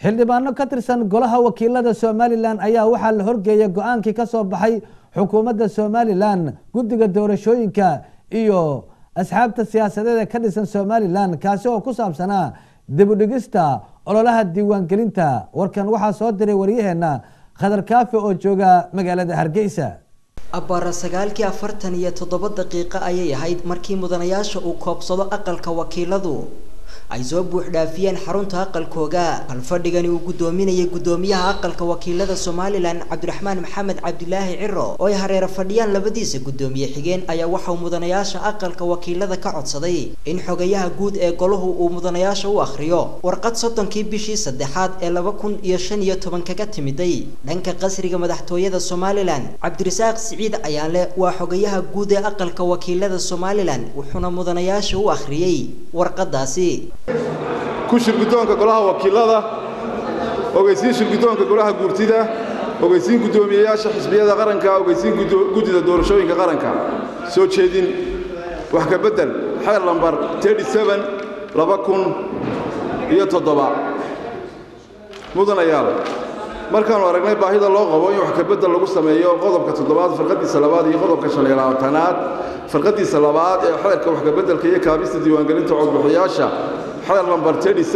xildhibaano ka tirsan golaha wakiilada somalilan ayaa waxaa la horgeeyay go-aankii ka soo baxay xukuumadda somalilan guddiga doorashooyinka iyo asxaabta siyaasadeed ee ka dhisan somalilan kaasi oo ku saabsanaa dibudhigista ololaha diiwaangelinta warkan waxaa soo diray waryaheena khadar kaafi oo jooga magaalada hargeysa abbaara sagaalkii afartan iyo toddoba daqiiqo ayay ahayd markii mudanayaasha uu koobsado aqalka wakiiladu ay soo buux dhaafiyeen xarunta aqalkooga halfadhigani uu guddoominayay guddoomiyaha aqalka wakiilada somalilan cabdiraxmaan maxamed cabdilaahi ciro oo ay hareero fadhiyaan labadiisa guddoomiye xigeen ayaa waxauu mudanayaasha aqalka wakiilada ka codsaday in xogayaha guud ee golahu uu mudanayaasha u akhriyo warqad soddonkii bishii saddexaad ee laba kun iyo shan iyo toban kaga timiday dhanka qasriga madaxtooyada somalilan cabdirasaaq siciid ayaanle waa xogayaha guud ee aqalka wakiilada somalilan wuxuuna mudanayaasha u akhriyey warqadaasi ku shirguddoonka golaha wakiilada ogeysiin shirguddoonka golaha guurtida ogeysiin guddoomiyeyaasha xisbiyada qaranka ogeysiin guddida doorashooyinka qaranka soo jeedin wax ka beddel xeer lambar laba kun iyo toddoba mudanayaal markaannu aragnay baahida loo qabo in wax ka beddel lagu sameeyo qodobka toddobaad farqadiisa labaad iyo qodobka shan iyo labaatanaad farqadiisa labaad ee xeerka wax ka beddelka iyo kaabista diiwaangelinta codbixiyaasha xeer lambar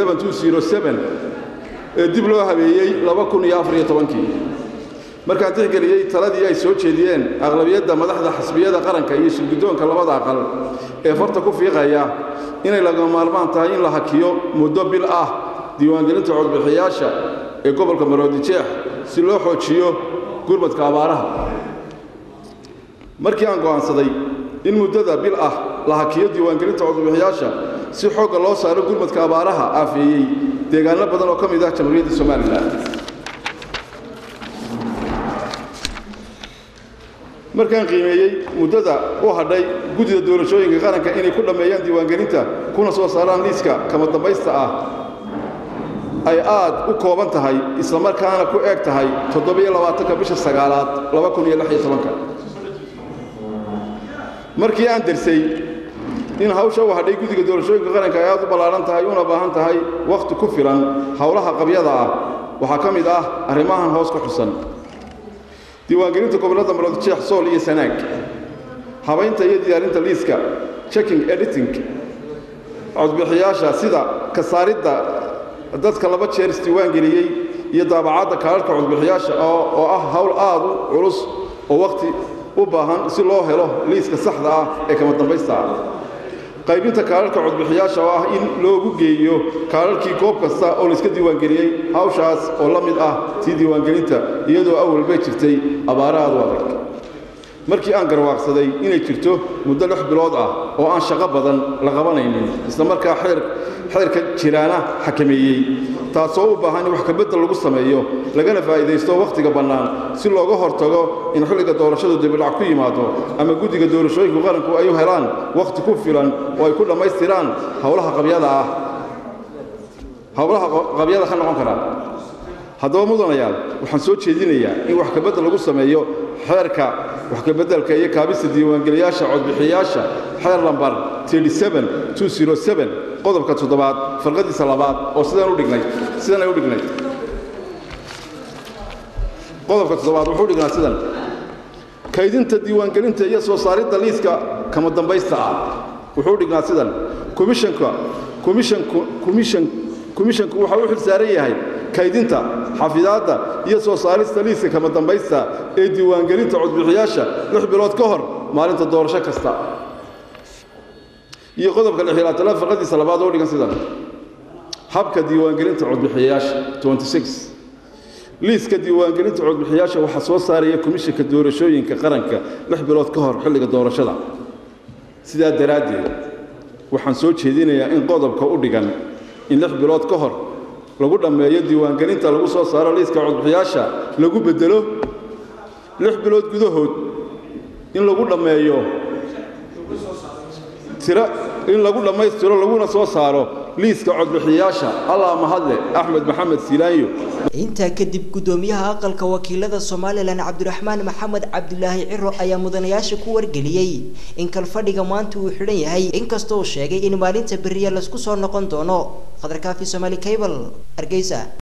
ee dib loo habeeyey kii markaan tixgeliyey taladii ay soo jeediyeen aqlabiyadda madaxda xisbiyada qaranka iyo shirguddoonka labada aqal ee farta ku fiiqaya inay laga maalmaan tahay in la hakiyo muddo bil ah diiwaangelinta codbixiyaasha ee gobolka maroodijeex si loo xoojiyo gurmadka abaaraha markii aan go'aansaday in muddada bil ah la hakiyo diiwaangelinta codbixiyaasha si xoogga loo saaro gurmadka abaaraha aafeeyey deegaano badan oo ka mid ah jamhuuriyadda somalilan markaan qiimeeyey muddada u hadhay guddida doorashooyinka qaranka inay ku dhammeeyaan diiwaangelinta kuna soo saaraan liiska kama dambaysta ah ay aad u kooban tahay islamarkaana ku eeg tahay toddobaiyo-labaatanka bisha sagaalaad laba kun iyo lix iyo tobanka markii aan dersay in hawsha u hadhay guddiga doorashooyinka qaranka ay aad u ballaaran tahay una baahan tahay wakhti ku filan howlaha qabyada ah waxaa ka mid ah arrimahan hoos ku xusan diiwaangelinta gobollada maroodjeex sool iyo sanaag habaynta iyo diyaarinta liiska checking editing codbixiyaasha sida ka saaridda dadka laba jeer isdiiwaangeliyey iyo daabacadda kaalarhka codbixiyaasha oo ah hawl aad u culus oo wakhti u baahan si loo helo liiska saxda ah ee kama dambaysta ah qaybinta kaalarhka codbixiyaasha oo ah in loogu geeyo kaalarhkii goob kasta oo layska diiwaangeliyey hawshaas oo la mid ah tii diiwaangelinta iyadoo awal bay jirtay abaara aad u adag markii aan garwaaqsaday inay jirto muddo lix bilood ah oo aan shaqo badan la qabanaynin islamarkaa xeerka jiraana xakameeyey taasoo u baahan in wax kabeddel lagu sameeyo lagana faa'iidaysto wakhtiga bannaan si looga hortago in xilliga doorashadu dibidhac ku yimaado ama guddiga doorashooyinku qaranku ay u helaan wakhti ku filan oo ay ku dhammaystiraan howlaha qabyada ah howlaha qabyada ka noqon karaa haddaba mudanayaal waxaan soo jeedinayaa in wax kabeddel lagu sameeyo xeerka wax kabeddelka iyo kaabista diiwaangeliyaasha codbixiyaasha xeer lambar qodobka toddobaad farqadiisa labaad oo sidaan u dhignay sidan ay u dhignay qodobka toddobaad wuxuu dhignaa sidan kaydinta diiwaangelinta iyo soo saaridda liiska kama dambaysta ah wuxuu dhignaa sidan komishanka komishanku komishan komishanku waxa u xil saaran yahay kaydinta xafidaadda iyo soo saarista liiska kama dambaysta ee diiwaangelinta codbixiyaasha lix bilood ka hor maalinta doorasho kasta iyo qodobka lixlaatanaad farqadiisa labaad oo dhigan sidan habka diiwaangelinta codbixiyayaasha liiska diiwaangelinta codbixiyaasha waxaa soo saaraya komishanka doorashooyinka qaranka lix bilood ka hor xilliga doorashada sidaa daraaddeed waxaan soo jeedinayaa in qodobka u dhigan in lix bilood ka hor lagu dhammeeyo diiwaangelinta lagu soo saaro liiska codbixiyaasha lagu beddelo lix bilood gudahood in lagu dhammeeyo tira in lagu dhammaystiro laguna soo saaro liiska codbixiyaasha allah mahadle axmed maxamed silaanyo intaa kadib guddoomiyaha aqalka wakiilada somalilan cabdiraxmaan maxamed cabdilaahi ciro ayaa mudanayaasha ku wargeliyey in kalfadhiga maanta uu xidhan yahay inkastoo sheegay in maalinta beriya laysku soo noqon doono khadarkaafi somaali cable hargeysa